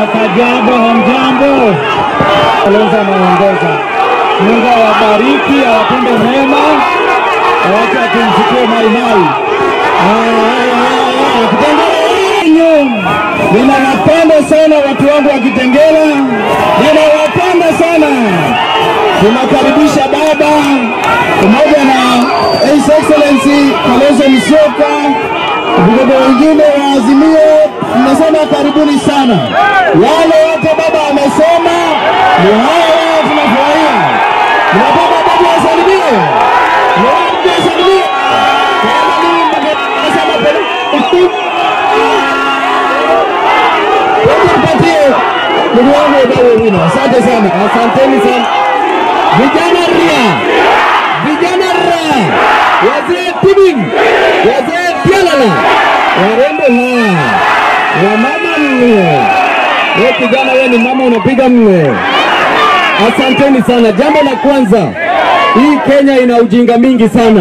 Kajiado, hamjambo? Kalonzo anaongoza. Mungu awabariki, awatende mema, awache atumsikie maimai. Kitengela ninawapenda sana watu wangu wa Kitengela, ninawapenda sana. Tunakaribisha baba pamoja na His Excellency Kalonzo Musyoka, vigogo wengine wa Azimio, tunasema karibuni sana. Wale wote baba amesema ni haya, tunafurahia. Tunapenda baba asalimie, baba asalimie kama mimi nasema pole Tumpatie ndugu wangu Odawa Wino. Asante sana, asanteni sana vijana ria, vijana ra, wazee tibing, wazee tialala, warembo ha, wamama mwe. Wewe kijana, wewe ni mama unapiga mwe. Asanteni sana. Jambo la kwanza, hii Kenya ina ujinga mingi sana.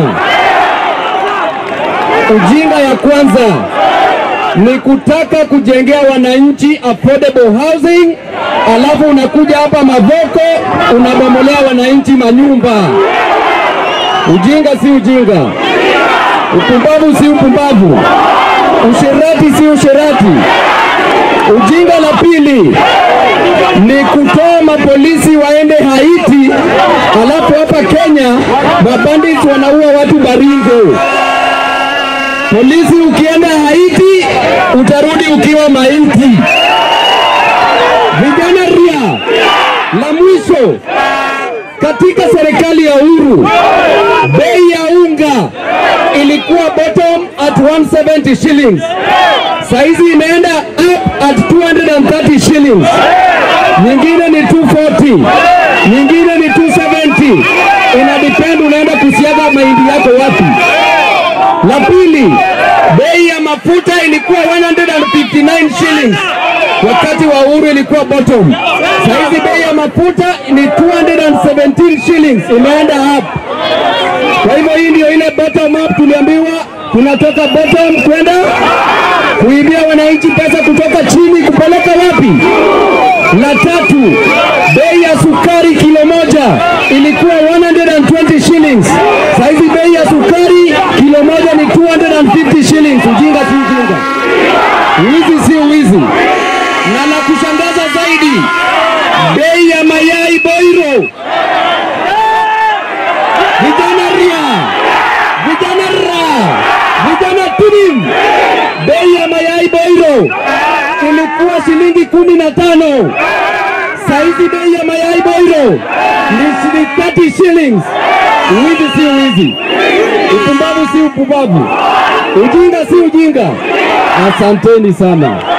Ujinga ya kwanza ni kutaka kujengea wananchi affordable housing, alafu unakuja hapa Mavoko unabomolea wananchi manyumba. Ujinga si ujinga, upumbavu si upumbavu, usherati si usherati. Ujinga la pili ni kutoa mapolisi waende Haiti, alafu hapa Kenya mabandits wanaua watu Baringo. Polisi ukienda Haiti utarudi ukiwa maiti. Vijana ria, la mwisho katika serikali ya Uhuru bei ya unga ilikuwa bottom at 170 shillings, saizi imeenda up at 230 shillings, nyingine ni 240, nyingine ni 270. Ina depend unaenda kusiaga mahindi yako wapi. La pili, bei ya mafuta ilikuwa 159 shillings wakati wa Uhuru ilikuwa bottom. Saizi bei ya mafuta ni 217 shillings, imeenda up. Kwa hivyo hii ndio ile bottom up, tuliambiwa tunatoka bottom kwenda kuibia wananchi pesa kutoka chini kupeleka wapi? La tatu, bei ya sukari kilo moja ilikuwa 120 shillings. Saizi bei ya sukari kilo moja ni 250 shillings. Ujinga si ujinga, wizi si wizi. Na la kushangaza zaidi, bei ya mayai Boiro, vijana ria, vijana ra, vijana tunim, bei ya mayai Boiro ilikuwa shilingi kumi na tano. Saizi bei ya mayai Boiro ni shilingi 30 shillings. Wizi si wizi, upumbavu si upumbavu, ujinga si ujinga. Asanteni sana.